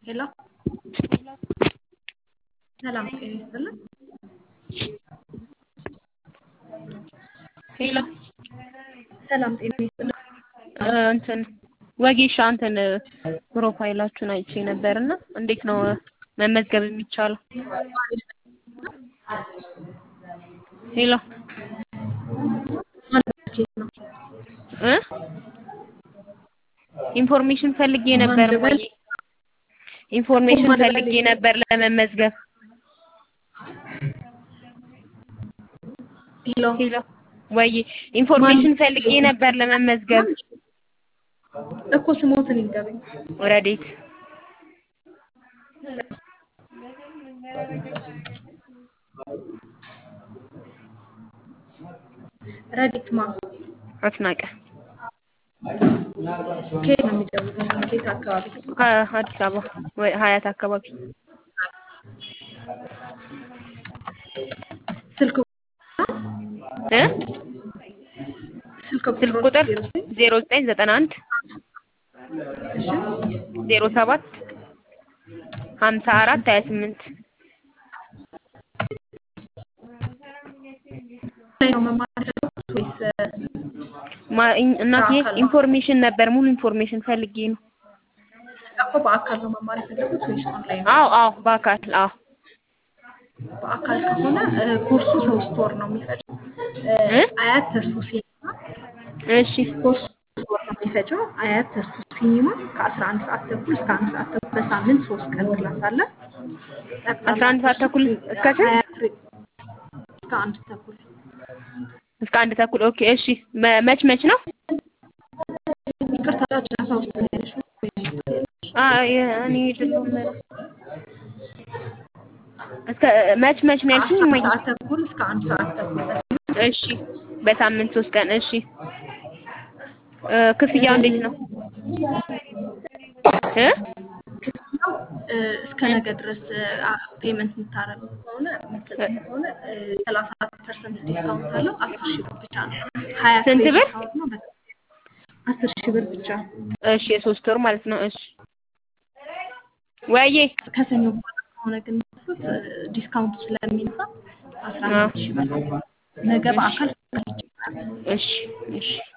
ሄሎ ሰላም ጤና ይስጥልን። ሄሎ ሰላም ጤና ይስጥልን። እንትን ወጌሻ እንትን ፕሮፋይላችሁን አይቼ ነበር እና እንዴት ነው መመዝገብ የሚቻለው? ሄሎ እ ኢንፎርሜሽን ፈልጌ ነበር ወይ ኢንፎርሜሽን ፈልጌ ነበር ለመመዝገብ። ሄሎ ሄሎ ወይ ኢንፎርሜሽን ፈልጌ ነበር ለመመዝገብ። እኮ ስሞትን ይንገሩኝ። ረዴት ረዲት ማ አስናቀ ከየት ነው የሚደውሉት? ከየት አካባቢ? ከአዲስ አበባ ወይ ሀያት አካባቢ ስልክ እ ስልክ ስልክ ቁጥር ዜሮ ዘጠኝ ዘጠና አንድ እሺ ዜሮ ሰባት ሀምሳ አራት ሀያ ስምንት ላይ ነው መማር ያለብት ወይስ እናቴ ኢንፎርሜሽን ነበር ሙሉ ኢንፎርሜሽን ፈልጌ ነው። እኮ በአካል ነው መማር የፈለጉት ወይስ ኦንላይን? አዎ አዎ በአካል አዎ በአካል ከሆነ ኮርሱ ሶስት ወር ነው የሚፈጀው። እ አያት ተስፎ ሲኒማ እሺ ኮርሱ ሶስት ወር ነው የሚፈጀው። አያት ተስፎ ሲኒማ ከአስራ አንድ ሰዓት ተኩል እስከ አንድ ሰዓት ተኩል በሳምንት ሶስት ቀን ክላስ አለ። አስራ አንድ ሰዓት ተኩል እስከ ስንት? አያት እስከ አንድ ተኩል እስከ አንድ ተኩል ኦኬ እሺ መ- መች መች ነው? ይቅርታ ጫጫታ ውስጥ ነው ያለሽው ወይስ አ የ- እኔ አይደለሁም እስከ መች መች ነው ያልሽኝ? አስራ እማዬ? ሰዓት ተኩል እስከ አንድ ሰዓት ተኩል በሳምንት እሺ በሳምንት ሶስት ቀን እሺ እ ክፍያው እንዴት ነው? እ ክፍያው እ እስከ ነገ ድረስ ፔመንት የምታረጉ ከሆነ የምትሰጡኝ ከሆነ ሰላሳ አራት ፐርሰንት ዲስካውንት አለው። አስር ሺህ ብር ብቻ ነው። ሀያ ስንት ክሬዲት ብር? አወር ነው። በ- አስር ሺህ ብር ብቻ እሺ የሶስት ወር ማለት ነው። እሺ ወይዬ ከሰኞ በኋላ ከሆነ ግን የምትወስዱት ዲስካውንቱ ስለሚነሳ አስራ አምስት ሺህ ብር ነው። ነገ በአካል ይቻላል። እሺ እሺ